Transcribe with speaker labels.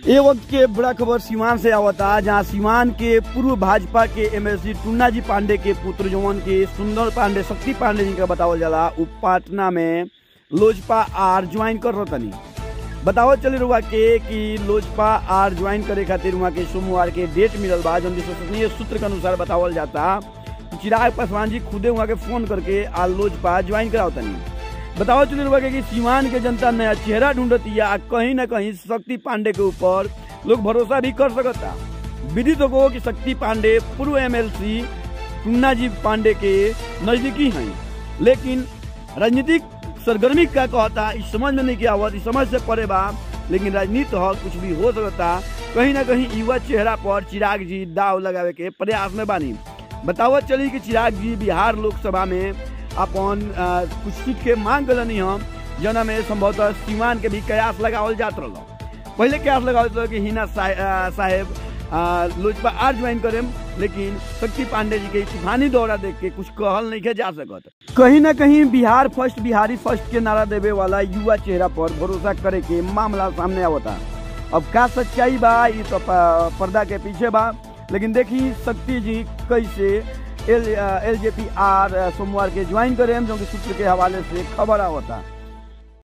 Speaker 1: ए वक्त के बड़ा खबर सीवान से आवता जहां सीवान के पूर्व भाजपा के एमएलसी टुन्ना जी पांडे के पुत्र जवन के सुंदर पांडे शक्ति पांडे जी का बतावल जाला उ पटना में लोजपा आर ज्वाइन कर रहतनी बतावल चले रुआ के कि लोजपा आर ज्वाइन करे खातिर वहाँ के सोमवार के डेट मिलल बा जौन विश्वसनीय सूत्र के अनुसार बतावल जाता कि चिराग पासवान जी खुदे वहाँ के फोन करके आ लोजपा ज्वाइन करावतनी बताओ चलिए रुआ के कि सीवान के जनता नया चेहरा ढूंढती है कहीं ना कहीं शक्ति पांडे के ऊपर लोग भरोसा भी कर सकता विदित हो कि शक्ति पांडे पूर्व एमएलसी टुन्ना जी पांडे के नजदीकी हैं लेकिन राजनीतिक सरगर्मी का कहता इस समझ में नहीं किया हुआ इस समझ से परे बा लेकिन राजनीति हो कुछ भी हो सकता कहीं ना कहीं युवा चेहरा पर चिराग जी दाव लगावे के प्रयास में बानी बतावत चली कि चिराग जी बिहार लोकसभा में अपन अ, कुछ सीट के मांग गलनी हम जना में संभवतः सीमान के भी कयास लगावल जात रहा पहले कयास लगावल रहा कि हिना साहे- अ, साहेब अ, लोजपा आर ज्वाइन करेम लेकिन शक्ति पांडे जी के तूफानी दौरा देख के कुछ कहल नहीं के जा सकत कहीं ना कहीं बिहार फर्स्ट बिहारी फर्स्ट के नारा देवे वाला युवा चेहरा पर भरोसा करे के मामला सामने आवता अब का सच्चाई बा ये तो प- पर्दा के पीछे बा लेकिन देखी शक्ति जी कैसे एल एल जे पी आर सोमवार के ज्वाइन करें जो कि सूत्र के हवाले से खबर आवता